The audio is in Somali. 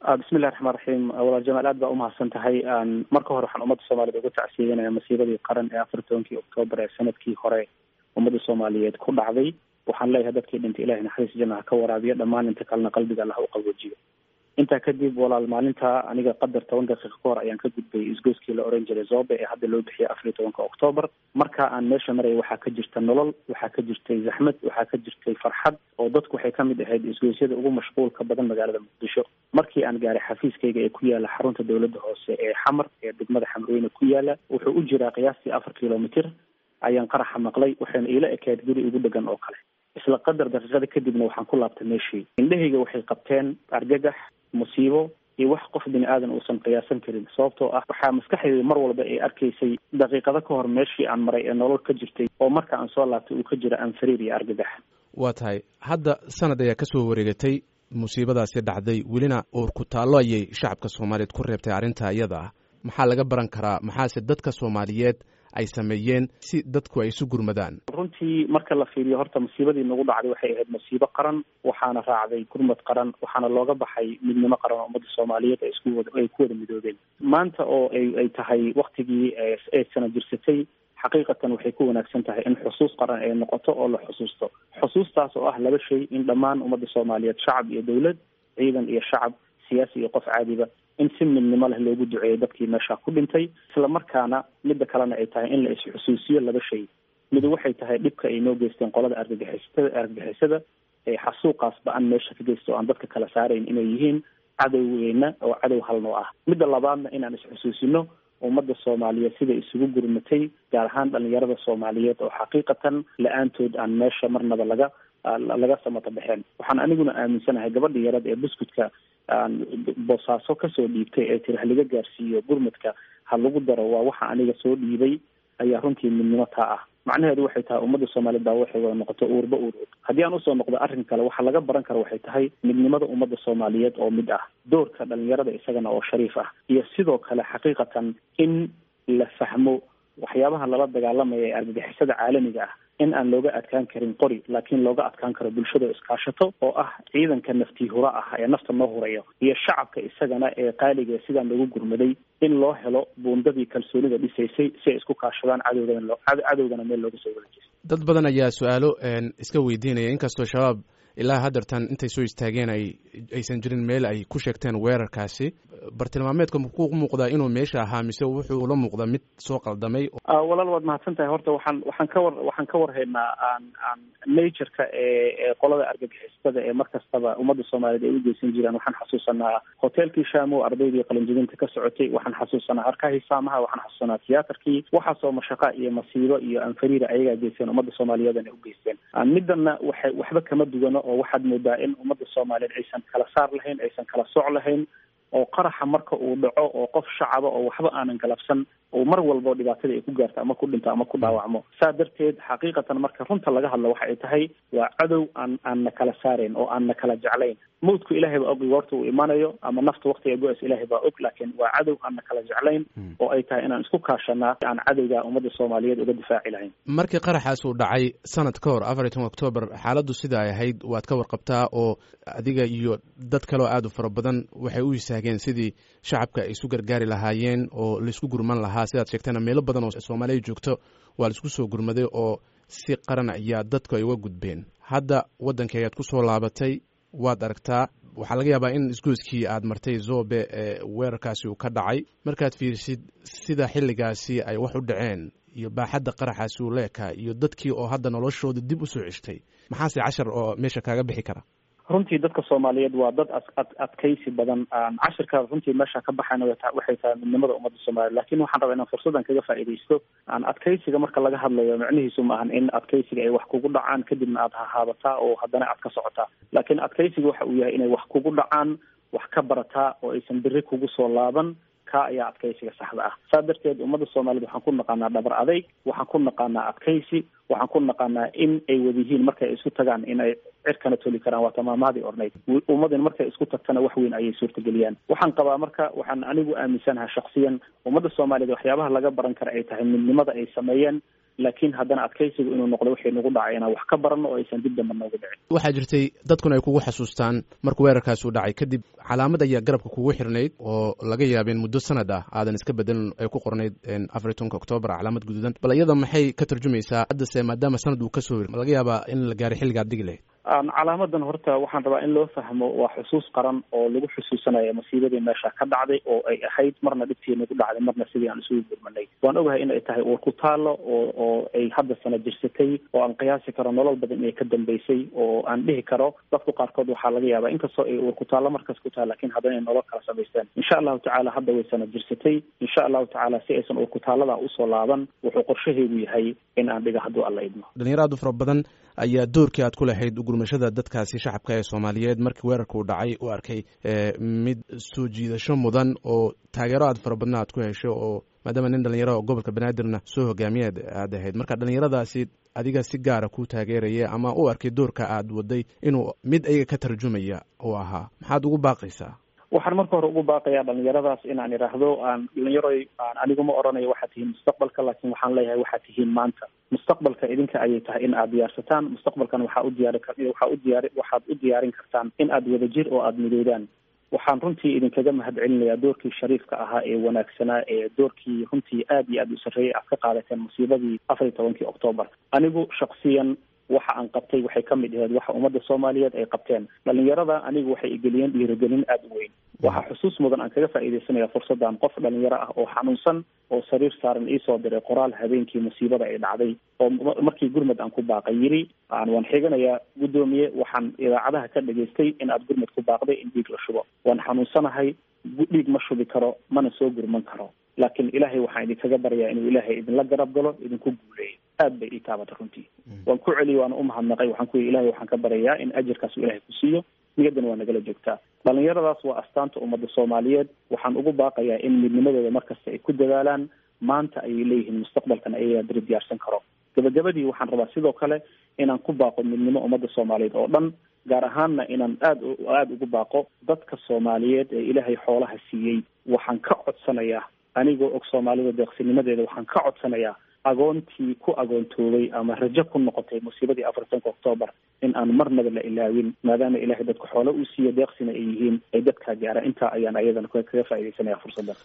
bismillahi raxmaan raxiim walaal jamaal aad baa umahadsan tahay marka hore waxaan ummadda soomaaliyed uga tacsiyeynaya masiibadii qaran ee afar tobankii oktoobar ee sanadkii hore ummadda soomaaliyeed ku dhacday waxaan leeyahay dadkii dhintay ilahay naxariis janna ha ka waraabiyo dhammaan inta kalena qalbiga allah u qaboojiyo intaa kadib walaal maalinta aniga qadar toban daqiiqa ka hor ayaan ka gudbay isgoyskii la oran jiray zobe ee hadda loo bixiyay afar iyo tobanka octoobar marka aan meesha maraya waxaa ka jirta nolol waxaa ka jirtay zaxmad waxaa ka jirtay farxad oo dadku waxay kamid ahayd isgoysyada ugu mashquulka badan magaalada muqdisho markii aan gaaray xafiiskayga ee ku yaala xarunta dowladda hoose ee xamar ee degmada xamrweyne ku yaala wuxuu u jiraa qiyaastii afar kilomitr ayaan qaraxa maqlay waxayna iila ekayd guri igu dhegan oo kale isla qadar daqiiqada kadibna waxaan ku laabtay meeshii indhahayga waxay qabteen argagax musiibo iyo wax qof bini aadan uusan qiyaasan karin sababtoo ah waxaa maskaxdayda mar walba ay arkaysay daqiiqado ka hor meeshii aan maray ee nolol ka jirtay oo marka aan soo laabtay uu ka jira anfariir iyo argagax waa tahay hadda sanad ayaa kasoo wareegatay musiibadaasi dhacday welina uur ku taallo ayay shacabka soomaaliyeed ku reebtay arrinta iyada ah maxaa laga baran karaa maxaase dadka soomaaliyeed ay sameeyeen si dadku ay isu gurmadaan runtii marka la fiiriyo horta musiibadii nagu dhacday waxay ahayd musiibo qaran waxaana raacday gurmad qaran waxaana looga baxay midnimo qaran oo ummadda soomaaliyeed ay isku wada ay ku wada midoobeen maanta oo ay ay tahay waktigii ay sana jirsatay xaqiiqatan waxay ku wanaagsan tahay in xusuus qaran ay noqoto oo la xusuusto xusuustaas oo ah laba shay in dhammaan ummadda soomaaliyeed shacab iyo dowlad ciidan iyo shacab siyaasi iyo qof caadiba in si midnimo leh loogu duceeyo dadkii meesha ku dhintay isla markaana midda kalena ay tahay in la is-xusuusiyo laba shay mid waxay tahay dhibka ay noo geysteen qolada argagixisada argagixisada ee xasuuqaas ba-an meesha ka geysta oo aan dadka kala saarayn inay yihiin cadowgeyna oo cadow halnoo ah midda labaadna inaan is-xusuusino ummadda soomaaliyeed sida isugu gurmatay gaar ahaan dhalinyarada soomaaliyeed oo xaqiiqatan la-aantood aan meesha marnaba laga laga samata baxeen waxaan aniguna aaminsanahay gabadha yarad ee buskudka boosaaso kasoo dhiibtay ee tiri haliga gaarsiiyo gurmadka ha lagu daro waa waxa aniga soo dhiibay ayaa runtii midnimo taa ah macnaheedu waxay tahay ummadda soomaaliyeed baa waxay wada noqoto uurba uur og haddii aan usoo noqdo arrin kale waxa laga baran karo waxay tahay midnimada ummadda soomaaliyeed oo mid ah doorka dhalinyarada isagana oo shariif ah iyo sidoo kale xaqiiqatan in la fahmo waxyaabaha lala dagaalamaya ee argagixisada caalamiga ah in aan looga adkaan karin qori laakiin looga adkaan karo bulshada iskaashato oo ah ciidanka naftii hura ah ee nafta noo hurayo iyo shacabka isagana ee qaaliga sidaan loogu gurmaday in loo helo buundadii kalsoonida dhisaysay si ay isku kaashadaan cadowgana loo cadowgana meel looga soo wada jeesto dad badan ayaa su-aalo iska weydiinaya inkastoo shabaab ilaa haddeertan intay soo istaageen ay aysan jirin meel ay ku sheegteen weerarkaasi bartilmaameedka muxuu muuqdaa inuu meesha ahaa mise wuxuu la muuqdaa mid soo qaldamay walaal waad mahadsan tahay horta waxaan waxaan ka war waxaan ka warhaynaa aan aan natureka ee ee qolada argagixisada ee mar kastaba ummadda soomaaliyeed ay u geysan jireen waxaan xasuusanaa hoteelkii shaamo ardaydii qalinjibinta ka socotay waxaan xasuusanaa harkahii saamaha waxaan xasuusanaa tiyaatarkii waxaasoo mashaqa iyo masiibo iyo anfariira ayagaa geysteen ummadda soomaaliyeedna u geysteen midana waxay waxba kama dugano oo waxaad moodaa in ummadda soomaaliyeed aysan kala saar lahayn aysan kala soc lahayn oo qaraxa marka uu dhaco oo qof shacaba oo waxba aanan galabsan oo mar walbo dhibaatada ay ku gaarto ama ku dhinto ama ku dhaawacmo saa darteed xaqiiqatan marka runta laga hadlo waxa ay tahay waa cadow aan aan na kala saarayn oo aan na kala jeclayn mawdku ilaahay baa og goorta uu imanayo ama nafta waktiga go-as ilaahay baa og laakiin waa cadow aan na kala jeclayn oo ay tahay inaan isku kaashanaa aan cadowga ummadda soomaaliyeed uga difaaci lahayn markii qaraxaas uu dhacay sanad ka hor afar iyo toban octoobar xaaladdu sida ay ahayd waad ka warqabtaa oo adiga iyo dad kale oo aada u fara badan waxay u istaageen sidii shacabka ay isu gargaari lahaayeen oo laisku gurman lahaa sidaad sheegtana meelo badan oo soomaaliya joogto waa laisku soo gurmaday oo si qaran ayaa dadku ay uga gudbeen hadda waddankii ayaad ku soo laabatay waad aragtaa waxaa laga yaabaa in isgoyskii aad martay zobe ee weerarkaasi uu ka dhacay markaad fiirisid sida xilligaasi ay wax u dhaceen iyo baaxadda qaraxaasi uu leekaa iyo dadkii oo hadda noloshooda dib usoo ceshtay maxaase cashar oo meesha kaaga bixi kara runtii dadka soomaaliyeed waa dad ad adkaysi badan cashirka runtii meesha ka baxayna waxay tahay midnimada ummadda soomaliya lakin waxaan rabaa inaan fursaddan kaga faa'iidaysto aan adkaysiga marka laga hadlayo micnihiisu ma ahan in adkaysiga ay wax kugu dhacaan kadibna aad hahaabataa oo haddana aad ka socotaa laakiin adkaysiga waxa uu yahay inay wax kugu dhacaan wax ka barataa oo aysan beri kugu soo laaban ka ayaa adkaysiga saxda ah saa darteed ummadda soomaaliyed waxaan ku naqaanaa dhabar adayg waxaan ku naqaanaa adkaysi waxaan ku naqaanaa in ay wada yihiin markay isu tagaan in ay cirkana toli karaan waa tamaamaadii ornayd ummadin markay isku tagtana wax weyn ayay suurtageliyaan waxaan qabaa marka waxaan anigu aaminsanaha shaksiyan ummadda soomaaliyeed waxyaabaha laga baran kara ay tahay midnimada ay sameeyeen laakiin haddana adkaysigu inuu noqdo wixii nagu dhacay inaan wax ka baranno oo aysan dib damba noogu dhicin waxaa jirtay dadkuna ay kugu xasuustaan markuu weerarkaasi u dhacay kadib calaamad ayaa garabka kugu xirnayd oo laga yaabeen muddo sanad ah aadan iska bedelin ay ku qornayd afar iyo tobanka octoobar calaamad guduudan bal iyada maxay ka tarjumaysaa haddase maadaama sanad uu kasoo hir laga yaabaa in la gaaray xilligaad digi lahayd calaamadan horta waxaan rabaa in loo fahmo waa xusuus qaran oo lagu xusuusanaya masiibadii meesha ka dhacday oo ay ahayd marna dhibtii nagu dhacday marna sidii aan isugu gurmanay waan ogahay in ay tahay uur ku taalo oo oo ay hadda sana jirsatay oo aan qiyaasi karo nolol badan inay ka dambeysay oo aan dhihi karo dadku qaarkood waxaa laga yaabaa inkastoo ay uur ku taallo markas ku tahay lakin haddana ay nolol kala samaysteen insha allahu tacaala hadda way sana jirsatay insha allahu tacaala si aysan uur ku taallada usoo laaban wuxuu qorshaheedu yahay in aan dhiga hadduu alla idmo dhalinyaro aad u fara badan ayaa doorkii aad ku lahayd ugurmashada dadkaasi shacabka ee soomaaliyeed markii weerarka uu dhacay u arkay mid soo jiidasho mudan oo taageero aad fara badna aad ku hesho oo maadaama nin dhalinyaro gobolka banaadirna soo hogaamiyeed aad ahayd marka dhalinyaradaasi adiga si gaara ku taageeraya ama u arkay doorka aad waday inuu mid ayaga ka tarjumaya uu ahaa maxaad ugu baaqaysaa waxaan marka hore ugu baaqayaa dhalinyaradaas inaan idhaahdo aan dhalinyaroy aan anigu ma oranayo waxaad tihiin mustaqbalka laakiin waxaan leeyahay waxaad tihiin maanta mustaqbalka idinka ayay tahay in aad diyaarsataan mustaqbalkan waxaa u diyaari waxaa u diyaari waxaad u diyaarin kartaan in aad wadajir oo aada midoodaan waxaan runtii idinkaga mahadcelinayaa doorkii shariifka ahaa ee wanaagsanaa ee doorkii runtii aad iyo aad u sarreeyay aad ka qaadateen musiibadii afar iyo tobankii octoobar anigu shaksiyan waxa aan qabtay waxay ka mid ahayd waxa ummadda soomaaliyeed ay qabteen dhalinyarada anigu waxay igeliyeen dhiirigelin aada u weyn waxaa xusuus mudan aan kaga faa'iidaysanaya fursaddan qof dhalinyaro ah oo xanuunsan oo sariir saaran iisoo diray qoraal habeenkii musiibada ay dhacday oo markii gurmud aan ku baaqay yiri aan waan xiganayaa guddoomiye waxaan idaacadaha ka dhageystay in aad gurmud ku baaqday in dhiig la shubo waan xanuunsanahay dhiig ma shubi karo mana soo gurman karo laakiin ilaahay waxaan idinkaga baryaa inuu ilaahay idinla garab galo idinku guuleeyo aad bay ii taabata runtii waan ku celiyay waana umahadnaqay waxaan ku yidhi ilahay waxaan ka baryayaa in ajirkaas uu ilahay ku siiyo niyaddana waa nagala joogtaa dhalinyaradaas waa astaanta ummadda soomaaliyeed waxaan ugu baaqayaa in midnimadooda markasta ay ku dadaalaan maanta ayay leeyihiin mustaqbalkan ayagaa diri diyaarsan karo gabagabadii waxaan rabaa sidoo kale inaan ku baaqo midnimo ummadda soomaaliyeed oo dhan gaar ahaanna inaan aad aada ugu baaqo dadka soomaaliyeed ee ilaahay xoolaha siiyey waxaan ka codsanayaa anigoo og soomaalida deeqsinimadeeda waxaan ka codsanayaa agoontii ku agoontoobay ama rajo ku noqotay musiibadii afartanka octoobar in aan marnaba la ilaawin maadaama ilaahay dadka xoolo uu siiyo deeqsina ay yihiin ay dadkaa gaaraan intaa ayaan ayadana kaga faaidaysanaya fursaddan